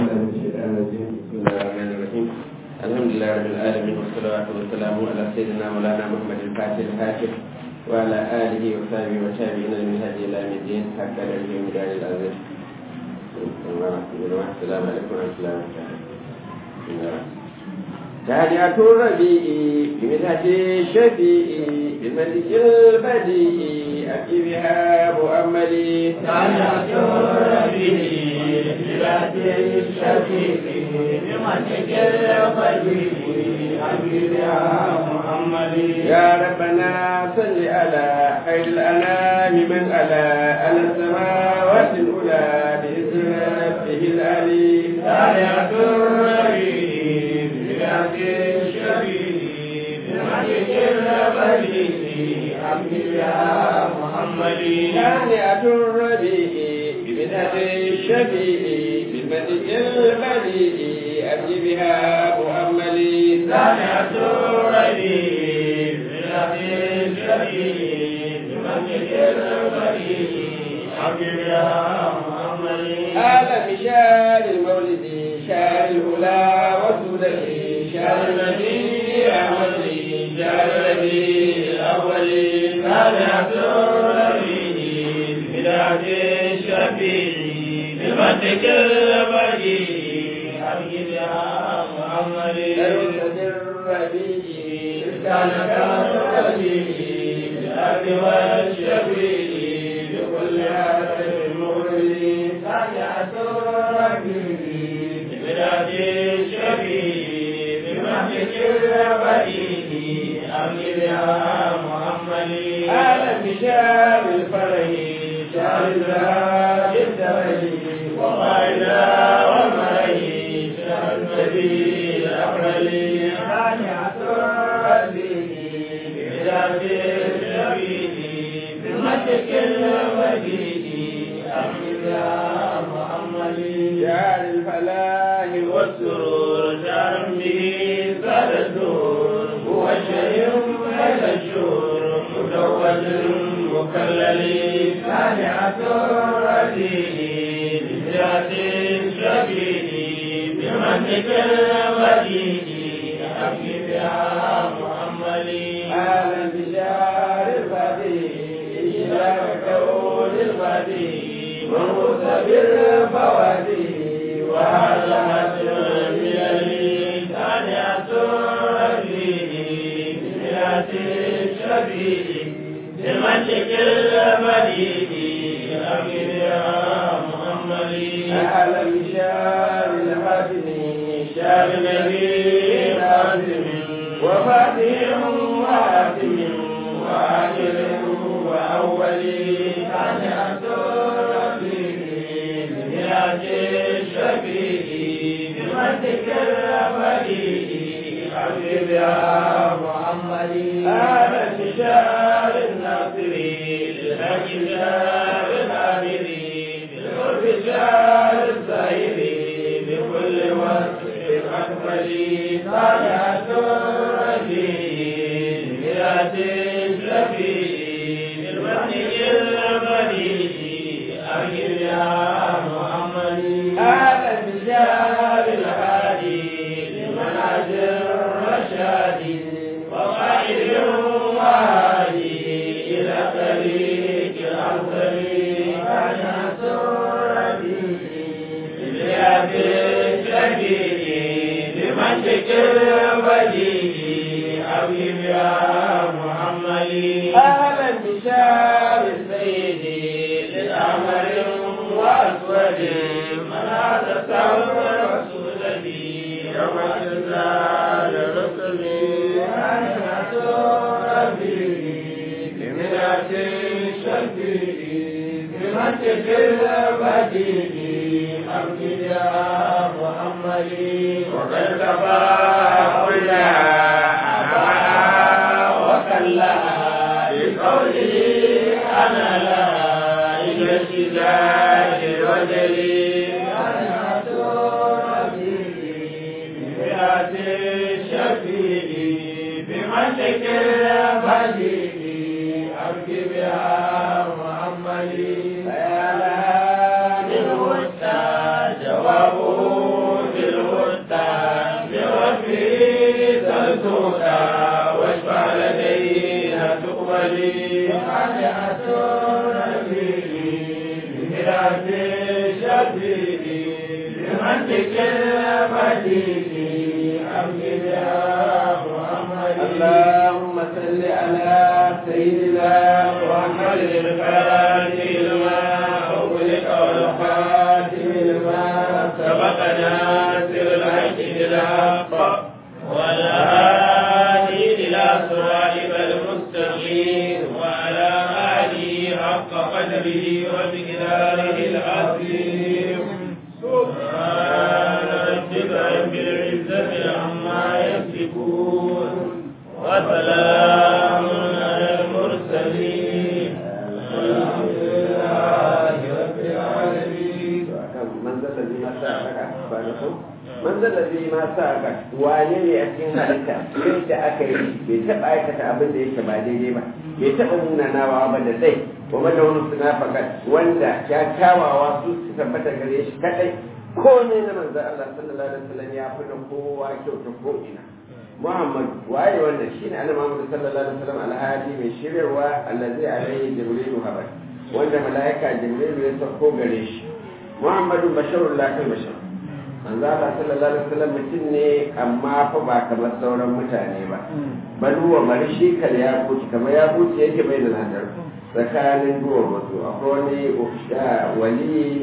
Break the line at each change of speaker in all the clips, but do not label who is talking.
بالله من الشيطان الرجيم بسم الله الرحمن الرحيم الحمد لله رب العالمين والصلاة والسلام على سيدنا مولانا محمد الفاتح الحاكم وعلى آله وصحبه وتابعين من هدي إلى يوم الدين حتى نرجو مدار العزيز السلام عليكم ورحمة الله وبركاته تهنئة الربيع بمدحة الشفيع بالملك البديع أتي بها مؤملي
تهنئة الربيع بمدحة الشفيع بملك البديع أتي بها مؤملي
يا ربنا صل على خير الأنام من على على السماوات الأولى بإذن ربه العلي
تهنئة الربيع بمدحة الشفيع بملك البديع أتي بها محمدي
تهنئة الربيع بمدحة الشفيع بالملك البديع أتي بها مؤملي
تهنئة الربيع بمدحة الشفيع بملك البديع أتي بها محمدي
هذا بشار المولد شار الهلا والسودة شار النبي أحمد شار النبي الأول
تهنئة الربيع بمدحة الشفيع بملك البديع أتي بها محمدي
ليس الربيع
كان كالربيع بالأرض والشفيع بكل حرف مغرب سجعة الربيع ببلاد الشفيع بمهلك الربيع أمر يا محمد
هذا بشار الفرح
شهر الزهر الدرج وقائدا والمرج شهر النبي الأفضل خانعة الربيع ببلاد الشفيع بمهلك الربيع أمر يا محمد
شار الفلاح
والسرور شعر به سال الدور هو الشيء بين الشهور مزوج مكلل سانعة الرجيل بذات الشبيه بمنك الوديع أبي يا محمد
هذا بشار الفديع شار كون الفديع
مرموز بالفوادي وهذا مثل الملل سانعة الرجيل بذات الشبيه بمنك الوديع أبي يا محمد
أهلا بشار الحاتم
شاب نبي خاتم وفاتح وحاتم وآخر وأول تعنية ربي بميراج الشفيع بمنطق الأبدي حبيب يا محمد هذا بشار الناصري للحق شار العامري بالقرب شار الزاهري بكل وصف أكمل صالحة الرجيل بميراث الشفيع بالمنهج البديع أجل يا محمد هذا بشار الهادي لمنهج الرشاد وقائد وهادي إلى طريق الأفضل صالحة الرجيل بميراث الشفيع بمنطق البديع حبيب يا محمد أهلا بشار السيد للأمر وأسود من هذا ثور رسول لي يوم الجزاء لرسلي أنا ربي بمنعة الشفيع بمنطق البديع حبيب يا محمد وقد كفى كل أبا وكلا بقوله أنا لا إلى اشتداد وجلي أنا ربي بمئة الشفيع بمنطق البديع أركب يا محمد يا لها من وسط جوابه يأتون به بمراد شديد بمنطق المدين أمجد يا محمد
اللهم صل على سيدنا
محمد الفاتح لما أغلق والخاتم لما سبق ناصر الحق بالحق والهادي إلى صراطك المستقيم وعلى آله حق قدره ومقداره العظيم سبحان ربك رب العزة عما يصفون وسلام على المرسلين والحمد لله رب العالمين
manzalabi ma sa aka wane ne a cikin halitta yadda aka yi bai taɓa aikata abin da yake ba daidai ba bai taɓa nuna nawa ba da dai kuma da wani suna fakat wanda ya kyawawa su su tabbata gare shi kadai ko ne na manzan Allah sallallahu alaihi wasallam ya fi da kowa kyauta ko ina Muhammad waye wannan shine Annabi Muhammad sallallahu alaihi wasallam alhadi mai shiryarwa allazi alaihi jibrilu habar wanda malaika jibrilu ya sauko gare shi Muhammadu basharun la kan bashar manzo Allah sallallahu alaihi wasallam mutum ne amma fa ba kamar sauran mutane ba bal huwa marishi kal ya kuci kamar ya kuci yake bai da nadar tsakanin duwar wato akwai wani wali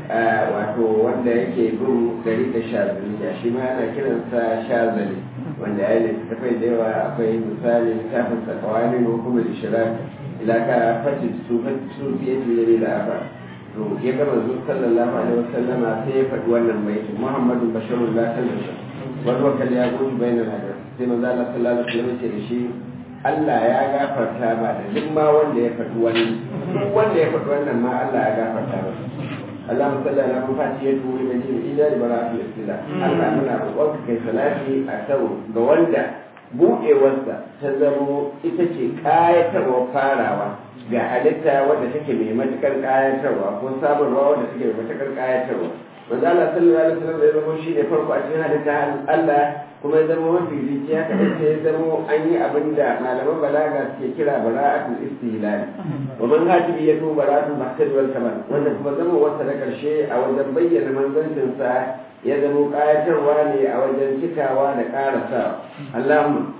wato wanda yake bin gari da shazaliya shi ma ana kiransa shazali wanda ya yi littattafai da yawa akwai misali littafin sakawani ko kuma ishirar ilaka fatin su su fiye fiye da afa to ya gama zuwa sallallahu alaihi wasallam sai ya faɗi wannan baiti muhammadu basharun la kalbasha wal wakal ya gudu bainal hadar sai manzo Allah sallallahu alaihi wasallam ce da shi Allah ya gafarta ba da duk ma wanda ya faɗi wani duk wanda ya faɗi wannan ma Allah ya gafarta ba Allah musalla na mun fati ya turi da jin ila da bara'atu istila Allah muna roƙon kai salati a sau ga wanda buɗewarsa ta zamo ita ce ƙayatarwa farawa ga halitta wadda take mai matukar ƙayatarwa ko samarwa wadda take mai matukar ƙayatarwa manzo Allah sallallahu alaihi wasallam ya zama shi ne farko a cikin halitta Allah kuma ya zama mafi rijiya ka dace ya zama an yi abin da malaman balaga suke kira bara'atul istihlal wa man hatibi ya to bara'atul mahtaj wal kamal wanda kuma zama wata da karshe a wajen bayyana manzancin sa ya zama ƙayatarwa ne a wajen cikawa da ƙarasa Allahumma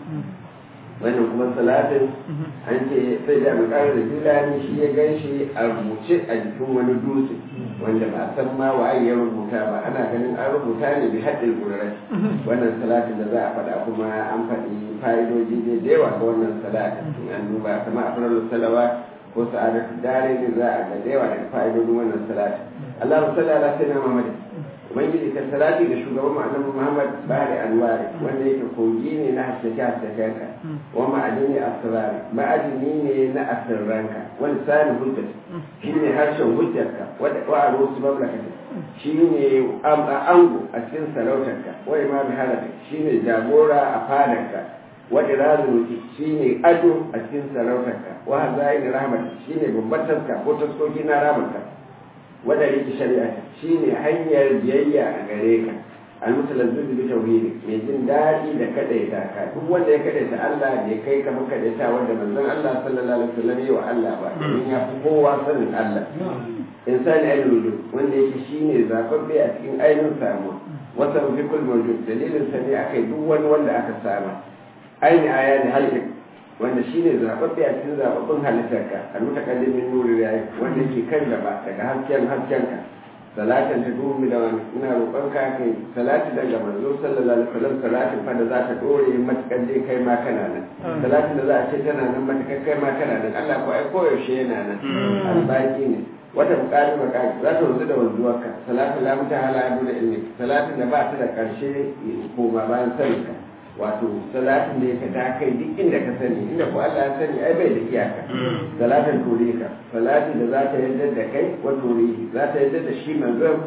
wannan kuma salatin an ce sai da makarar da jilani shi ya gan shi a rubuce a jikin wani dutse wanda ba san ma waye ya rubuta ba ana ganin an rubuta ne bi haɗin ƙudurai wannan salatin da za a faɗa kuma an faɗi fa'idoji ne da yawa ga wannan salatin an duba kamar a farar salawa ko sa'adatu dare ne za a ga da yawa daga fa'idodin wannan salatin Allahumma salli ala sayyidina Muhammad ubangiji ka salati da shugaban mu annabi Muhammad bari anwari wanda yake kogi ne na haskaka haskakanka wa ma'adini asrari ma'adini ne na asirranka wani sani hujjat shi ne harshen hujjarka wadda wa a rosu mamlakata shi ne ango a cikin sarautarka wa imam halaka shi ne jagora a fadarka wa irazuki shi ne ado a cikin sarautarka wa hazaini rahmat shi ne babbar taska ko taskoki na rahmatka wadda yake shari'a shine hanyar biyayya a gare ka almutalazzu bi tauhidi mai jin daɗi da kadaita ka duk wanda ya kadaita Allah da ya kai kamar kadaita wanda manzon Allah sallallahu alaihi wasallam ya wa Allah ba domin ya fi kowa sanin Allah insani ainihin wujud wanda yake shine zababbe a cikin ainihin samuwa wasa fi kul mawjud dalilin sa ne akai duk wani wanda aka sama aini aya da halin wanda shi ne zaɓaɓɓe a cikin zaɓaɓɓun halittarka a mutakallimin nuri ya yi wanda ke kan gaba daga hasken haskenka salatin ta duhu da wani muna roƙon ka kai salati daga manzo sallallahu alaihi wasallam salatin fa da za ta dore matukar dai kai ma kana nan salatin da za a ce tana nan matukar kai ma kana nan Allah ko ai koyaushe yana nan albaki ne wata bukari makari za ta wanzu da wanzuwarka salatin la mutahala ya bude ilmi salatin da ba ta da ƙarshe koma bayan saninka wato salatin da yake ta kai duk inda ka sani inda ko Allah ya sani ai bai da iyaka salatin tore ka salatin da za ta yadda da kai wa tore za ta yadda da shi manzon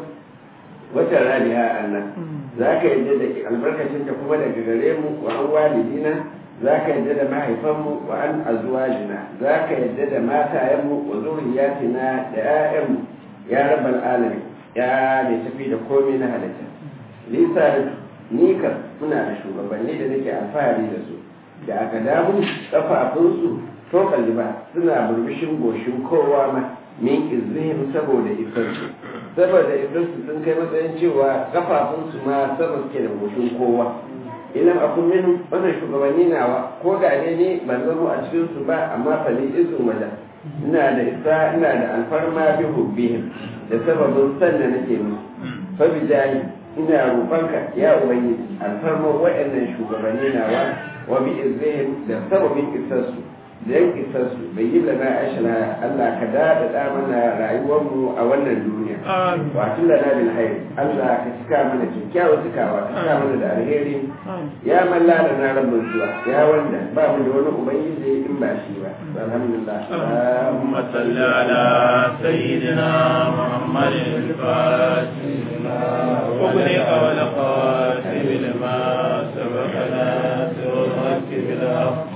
wata radiha Allah za ka yadda da albarkacin ta kuma daga gare mu wa an walidina za ka yadda da mahaifanmu wa an azwajina za ka yadda da matayenmu wa zuriyatina da 'ya'yanmu ya rabbal alamin ya mai tafi da komai na halitta lisa ni kan muna da shugabanni da nake alfahari da su da aka damu kafafunsu to kalli ba suna burbushin goshin kowa ma min izrihim saboda isarsu saboda isarsu sun kai matsayin cewa kafafunsu ma sama suke da goshin kowa ilam akun min wannan shugabanni nawa ko da ne ne ban zama a cikin su ba amma fali izu wada ina da isa ina da alfarma bi hubbihim da sababin san da nake musu fa bi jahi ina roƙonka ya ubangiji alfarma waɗannan shugabanni nawa wa bi izrihim da sababin isarsu da yan isarsu bai yi lana ashira Allah ka daɗaɗa mana rayuwarmu a wannan duniya wa tun lana bil hayr Allah ka cika mana kyakkyawar cikawa ka cika mana da alheri ya malla da na rabbin zuwa ya wanda ba mu da wani ubangiji in ba shi ba alhamdulillah
اللهم صل على سيدنا محمد الفاتح أغلق والقاتم لما سبق ناصر الحق بالحق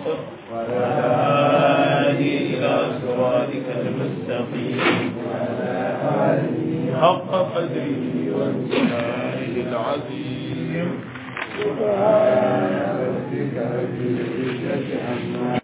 وهادي إلى صراطك المستقيم حق قدره وامتنانه العظيم سبحان ربك رب العزة عما